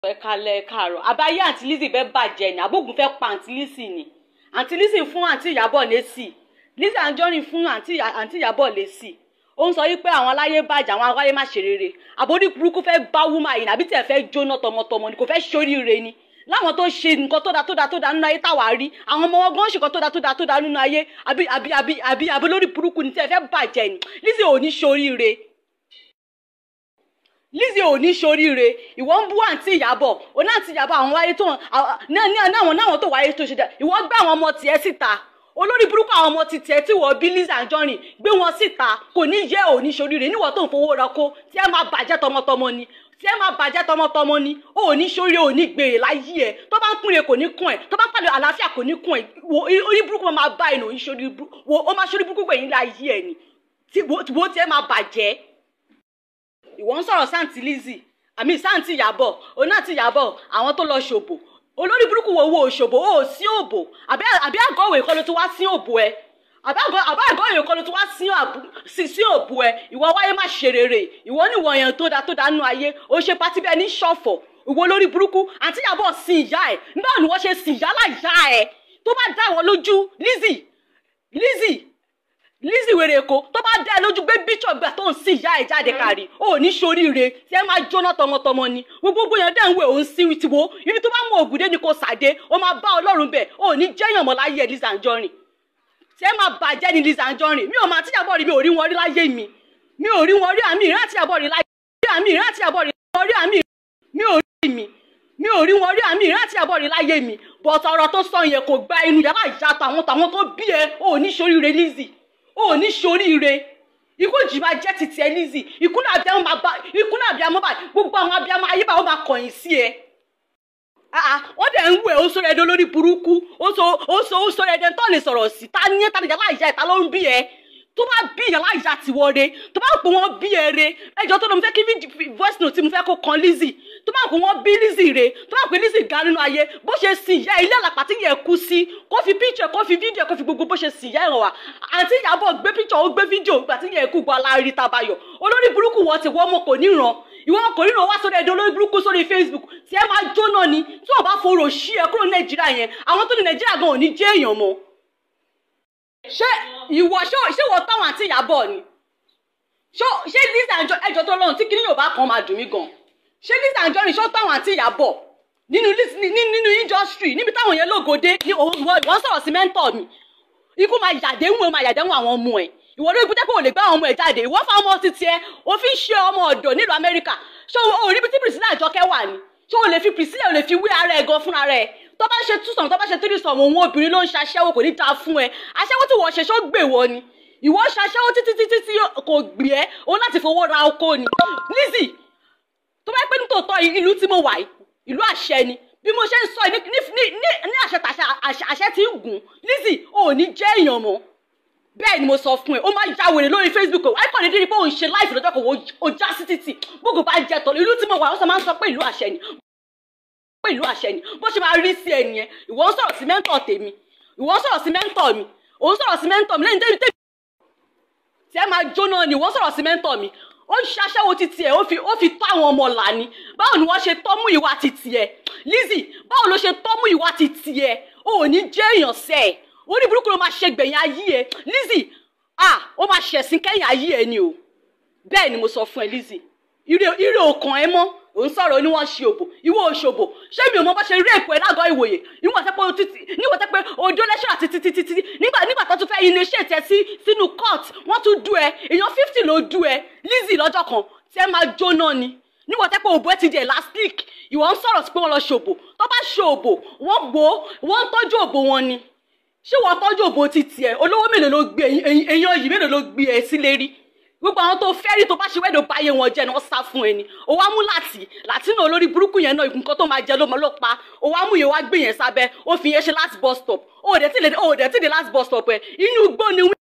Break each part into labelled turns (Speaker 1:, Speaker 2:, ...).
Speaker 1: ẹ kalẹ̀ ẹ káàárọ̀ àbáyé àǹtí Lizzy fẹ́ bàjẹ́ ni àbógun fẹ́ pa àǹtí Lizzy ni àǹtí Lizzy fún àǹtí Ìyábọ̀ lésì Lizzy Anjorin fún àǹtí àǹtí Ìyábọ̀ lésì ó ń sọ wípé àwọn aláyé bàjẹ́ àwọn aláyé má ṣe rere àbórí burúkú fẹ́ bá wúmà yìí àbí tẹ̀ fẹ́ jóná tọmọtọmọ ni kò fẹ́ ṣoríire ni láwọn tó ṣe nǹkan tó da tó da tó da nínú ayé táwa rí àwọn ọmọ wọn gan ṣe nǹkan tó da tó da tó da nínú ayé àbí àbí àbí àbí àbí lórí burúkú ni tẹ̀ fẹ́ bàjẹ́ ni Lizzy ò ní ṣoríire Lizzy ò ní ṣoríire ìwọ ń bú àǹtí Ìyábọ̀ òun náà àǹtí Ìyábọ̀ àwọn wáyé tó náwọn náwọn tó wáyé tó ṣe dá ìwọ gbé àwọn ọmọ tiẹ̀ síta olórí burúkú àwọn ọmọ titiẹ̀ tí wọ́n bí Lizzy Anjorin gbé wọn síta kò ní yẹ ò ní ṣoríire níwọ̀ tó ń fowó ra kó tí ẹ máa bàjẹ́ tọmọtọmọ ni tí ẹ máa bàjẹ́ tọmọtọmọ ni ò ní ṣoríire ò ní gbèrè láyé ẹ tó bá ń kúnre kò ní kún ẹ tó bá ń pàdé àlàáfíà kò ní kún ẹ orí burúkú máa bá ẹ nà ó máa ṣorí burúkú gbẹ̀yìn láyé ẹ ni tí wo tí ẹ máa bàjẹ́ ìwọ ń sọ̀rọ̀ sáǹtì Lizzy àmì sáǹtì Ìyábọ̀ òun náà ti Ìyábọ̀ àwọn tó lọ ṣòbò olórí burúkú wo wo òṣòbò ó sí òbò àbí àgọ́ òwe kọ́ ló ti wá sí òbò ẹ àbí àgọ́ òwe kọ́ ló ti wá sí òbò ẹ ìwọ wáyé má ṣe rere ìwọ ní ìwọ yẹn tó da tó da nínú ayé ó ṣe pátí bẹ́ẹ̀ ní ṣọ̀fọ̀ ìwọ olórí burúkú àǹtí Ìyábọ̀ sin ìyá ẹ nígbà ni wọ́n ṣe sin ìyá láìyá ẹ tó bá dá ìwọ lójú Lizzy Lizzy Lizzy wèrè èkó tó bá dá ẹ lójú gbé bíṣọ̀ gbà tó ń sin ìyá ẹ jáde kárí ó ní ṣoríire tí ẹ máa jóná tọmọtọmọ ni gbogbo yẹn dẹ́ ń wẹ̀ òun sí tiwo ibi tó bá mú ògùdé ni kò sàdé ó máa bá ọlọ́run bẹ̀ ó ní jẹ́yàn mọ́ láyé ẹ Lizzy Anjorin tí ẹ máa bàjẹ́ ni Lizzy Anjorin mi ò máa tíyàbọ̀ rí mi ò rí wọn rí láyé mi mi ò rí wọn rí àmì ìrìn àtíyàbọ̀ rí láyé àmì ìrìn àtíyàbọ̀ rí wọn rí àmì mi ò rí mi mi ò rí wọn rí àmì ìrìn àtíyàbọ̀ rí láyé mi bọ̀tọ̀ ọ̀rọ̀ tó sọ yẹn kò gba inú yàrá ìyá tàwọn tàwọn tó bí ẹ ò ní ṣoríire Lizzy ò ní ṣoríire ikú jì máa jẹ́ titi ẹ Lizzy ikú náà abiyamọ máa bá ikú náà abiyamọ bá gbogbo àwọn abiyamọ ayé bá wọn máa kọ̀yìn sí ẹ. wọ́n dẹ̀ ń wẹ̀ ó sọ ẹ̀dẹ̀ lórí burúkú ó sọ ó sọ ó sọ ẹ̀dẹ̀ tó lè sọ̀rọ̀ sí ta ní ta nìjà láìjà ìta ló ń bí ẹ tó bá bí ìyá láìjà ti wọre tó bá pè wọ́n bí ẹ re ẹjọ́ tó lọ mo fẹ́ kí voice note tí mo fẹ́ kó kan Lizzy tó bá pè wọ́n bí Lizzy re tó bá pè Lizzy ga nínú ayé bó ṣe sin ìyá ilé àlàpà tí yẹ kú sí kó fi picture kó fi fídíò kó fi gbogbo bó ṣe sin ìyá ẹ̀rọ wa àǹtí Ìyábọ̀ gbé picture ó gbé fídíò gbà tí yẹ kú gba alárí tabayọ̀ olórí burúkú wọ́n ti wọ́n mọ̀ kò níran ìwọ kò ríran wá sórí ẹ̀dọ́ olórí burúkú sórí Facebook tí ẹ máa jóná ni tí wọ́n bá forò sí ẹ kúrò Nàìjíríà yẹn àwọn tó ní Nàìjíríà gan ò ní jẹ́ èèyàn mọ́ ṣé ìwọ ṣé ìwọ táwọn àti Ìyábọ̀ ni ṣé Lizzy Anjorin ẹjọ́ tó lọ́run tí kìnìún yorùbá kan máa dùn mí gan ṣé Lizzy Anjorin ṣó táwọn àti Ìyábọ̀ nínú nínú industry níbi táwọn yẹn lógode ní wọ́n sọ̀rọ̀ sí mẹ́ńtọ̀ mi ikú máa yàdé ń wọ máa yàdé ń wọ àwọn ọmọ ẹ̀ ìwọ ló gbé pé ò lè gbá àwọn ọmọ ẹ̀ jáde ìwọ fún ọmọ títí ẹ òfin ṣe ọmọ ọ̀dọ̀ nílùú Amẹ́ríkà ṣé o rí bí tí Priscilla Àjọkẹ́ wà ní ṣé o lè fi Priscilla o lè fi wé ara ẹ̀ gan fúnra rẹ̀ tó bá ṣe two sọ̀mù tó bá ṣe three sọ̀mù òun obìnrin ló ń ṣaṣẹ́wó kò ní dáa fún ẹ aṣẹ́wó tí wọ́n ṣe ṣó gbè wọ ni ìwọ ṣaṣẹ́wó títí títí tí kò gbì ẹ́ òun láti fowó ra oko ni Lizzy tó bá pẹ́ nítòótọ́ ìlú tí mo wà yìí ìlú àṣẹ ni bí mo ṣe ń sọ ní àṣẹ tàṣẹ àṣẹ tí ń gùn Lizzy ò ní jẹ́ èèyàn mọ́ bẹ́ẹ̀ ni mo sọ fún ẹ ó máa ya wèrè lórí Facebook ẹ kàn ní dídí pé òun ṣe láìpẹ́ lọ́jọ́ kan ó já sí títì gbogbo bá jẹ tọ̀ ìlú tí mo wà ó sọ máa ń sọ pé ìlú àṣẹ ni pé ìlú àṣẹ ni bó ṣe máa rí sí ẹ nìyẹn ìwọ ń sọ̀rọ̀ sí mẹ́ńtọ̀ tèmi ìwọ ń sọ̀rọ̀ sí mẹ́ńtọ̀ mi òun sọ̀rọ̀ sí mẹ́ńtọ̀ mi lẹ́yìn tẹ́mi tẹ́mi tí ẹ máa jóná ni ìwọ ń sọ̀rọ̀ sí mẹ́ńtọ̀ mi ó ń ṣaṣẹ́wó títí ẹ̀ ó fi ó fi tọ́ àwọn ọmọ là ní báwo ni wọ́n ṣe tọ́mú ìwà títí ẹ̀ Lizzy báwo ló ṣe tọ́mú ìwà títí ẹ̀ ó ní jẹ́ èèyàn sẹ́ ẹ̀ ó ní burúkú ló máa ṣe gbẹ̀yìn ayé ẹ̀ Lizzy ah ó máa ṣẹ̀sìn kẹ́yìn ayé ẹ̀ ni o bẹ́ẹ̀ ni mo sọ fún ẹ Lizzy ire òkàn ẹ mọ́ òun sọ̀rọ̀ ní wọ́n ṣe òbò ìwọ òṣòbò ṣé mi ò mọ bá ṣe rí èpò ẹ̀ lágọ̀ọ́ ìwòye níwọ̀n tẹ́ pé o títí níwọ̀n tẹ́ pé ojú lẹ́ṣọ̀ àti títí títí nígbà nígbà tó tún fẹ́ ilé iṣẹ́ tẹ sí sínú court wọ́n tún dú ẹ èèyàn fifty ló dú ẹ Lizzy lọ́jọ́ kan tí ẹ máa jóná ni níwọ̀n tẹ́ pé òbò ẹ ti di elastic ìwọ ń sọ̀rọ̀ sí pé wọ́n lọ ṣòbò tó bá ṣe òbò wọ́n gbó wọ́n ń tọ́jú òbò wọn ni ṣé wọ́n tọ́jú òbò ti tiẹ̀ olówó mélòó ló gbé èèyàn yìí mélòó ló gbé ẹ sílé rí gbogbo àwọn tó fẹ́ rí tó bá ṣe wẹ́dọ̀ bá yé wọn jẹ́ ni wọ́n sá fún ẹni ó wá mú láti látínú olórí burúkú yẹn náà nǹkan tó máa jẹ ló mọ ló pa ó wá mú yẹn wá gbé yẹn sábẹ́ ó fi yẹn ṣe last bus stop ó dẹ̀ tí lè ó dẹ̀ tí lè last bus stop ẹ̀ inú igbó ni wí.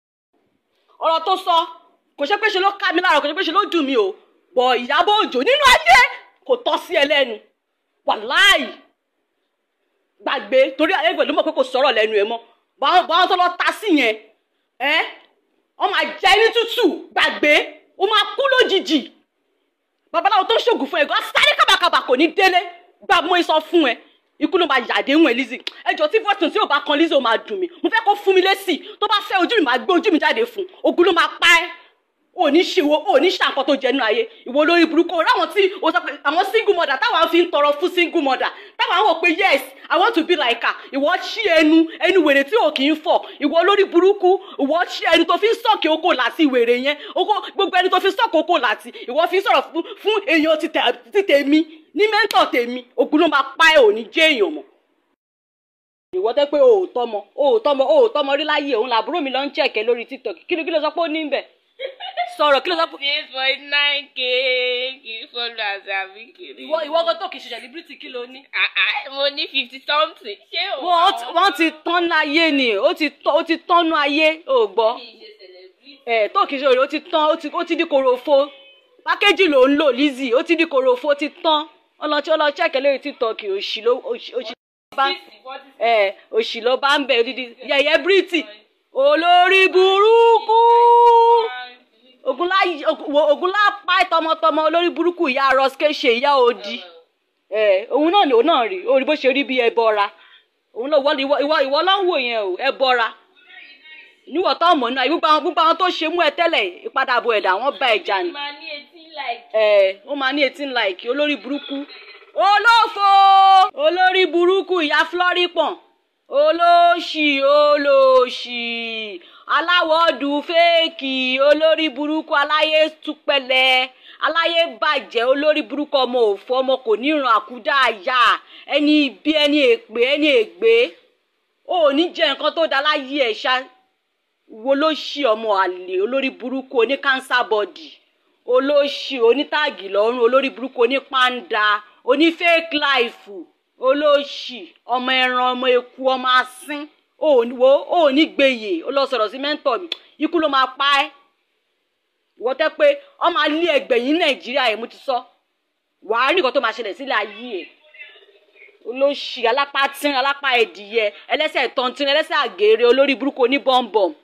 Speaker 1: ọ̀rọ̀ tó sọ kò ṣe pé ṣe ló ká mi lára kò ṣe pé ṣe ló dùn mí o bọ̀ Ìyábọ̀ Òjó nínú ayé kò tọ́ sí ẹ lẹ́nu wàláì gbàgbé torí ayégbè ló mọ̀ pé kò sọ̀rọ̀ lẹ́nu ẹ mọ́ báwọn tó lọ ta sí yẹn ẹ́ wọ́n máa jẹ́ ní tútù gbàgbé ó máa kú lójijì babaláwo tó ń ṣògùn fún ẹ gan sáré kábàkàbà kò ní délé gba mo sọ fún ẹ ikú ló máa yàdé wọn Lizzy ẹjọ tí fọtún tí ò bá kan Lizzy ó máa dùn mí mo fẹ́ kó fún mi lésì tó bá fẹ́ ojú mi máa gbé ojú mi jáde fún ogun ló máa pa ẹ́ ò ní ṣe wo ò ní ṣe àǹkan tó jẹ nínú ayé ìwọ lórí burúkú o ráwọn tí o sọ pé àwọn single mother táwọn fi ń tọrọ fún single mother táwọn wò pé yes i want to be like her ìwọ ṣí ẹnu ẹnu wèrè tí ò kì í fọ ìwọ lórí burúkú ìwọ ṣí ẹnu tó fi ń sọ̀kì oko láti wèrè yẹn oko gbogbo ẹni tó fi ń sọ̀kì oko láti ìwọ fi ń sọ̀rọ̀ fún fún èèyàn ti tẹ- ti tèmi ní mẹ́ńtọ̀ tèmi ogun ló máa pa ẹ̀ ò ní jẹ́ èèyàn mọ́ ìwọ tẹ́ pé o ò tọ́mọ o ò tọ́mọ o ò tọ́mọ rí láyé òun làbúrò mi lọ ń chẹ̀kẹ́ lórí tiktok kí ló kí ló sọ pé ó ní ń bẹ̀ sọ̀rọ̀ kí ló sọ pé
Speaker 2: six point nine k kì í followers àbí kiri.
Speaker 1: ìwọ ìwọ kan tó kì í ṣe celebrity kí ló ní.
Speaker 2: Ah, ah, mo ní fifty something ṣé o.
Speaker 1: wọ́n ti- wọ́n ti tán ní ayé ni ó ti tán ó ti tán ní ayé ò gbọ́ ẹ̀ tó kì í ṣe òrè ó ti tán ó ti ó ti di korofo pákéjì ló ń lò Lizzy ó ti di korofo ó ti tán ọlọ́tí ọlọ́chẹ́kẹ̀ lórí tiktok òṣì ló òṣì òṣì ló bá ẹ̀ òṣì ló bá ń bẹ̀ odidi yẹ̀yẹ́ bírìtì olórí burúkú ogunlá ogunlá pa tọmọtọmọ olórí burúkú ìyá rọsikẹ ṣe ìyá odi ẹ òun náà ni òun náà rí orí bó ṣe rí bí ẹbọra òun náà ìwọ ìwọ ìwọ ìwọ ló ń wò yẹn o ẹbọra níwọ̀ tó mọ̀ náà gbogbo àwọn gbogbo àwọn tó ṣe mú ẹ tẹ́lẹ̀ ìpadàbọ̀ ẹ̀dá wọn bá ẹja ni
Speaker 2: máa ní etí like.
Speaker 1: ẹ ó máa ní eighteen like olórí burúkú olófo olórí burúkú ìyá floripon olóṣì olóṣì aláwọ̀dù fẹ́ẹ̀kì olórí burúkú aláyé túpẹ̀lẹ̀ aláyé bàjẹ́ olórí burúkú ọmọ òfò ọmọ kò ní ìran àkúdà àyà ẹni ibi ẹni èpè ẹni ègbé ó ní jẹ nǹkan tó da láyé ẹ̀ ṣá wo ló ṣì ọmọ àlè olórí burúkú oní cancer body olóṣì onítàgì lọ́rùn olórí burúkú oní pàǹdà oní fake life olóṣì ọmọ ẹran ọmọ eku ọmọ asín ó ní wo ó ní gbèyè ó lọ sọ̀rọ̀ sí mẹ́ńtọ̀ mi ikú ló máa pa ẹ́ ìwọ tẹ́ pé ọmọ alẹ́ ẹgbẹ̀yìn nàìjíríà yẹn mo ti sọ wàá rí nǹkan tó máa ṣẹlẹ̀ sílẹ̀ ayé ẹ̀ olóṣì alápá tín alápá ẹ̀dìyẹ ẹlẹ́sẹ̀ tọ́ntín ẹlẹ́sẹ̀ àgèrè olórí burúkú oní bọ́m̀bọ̀m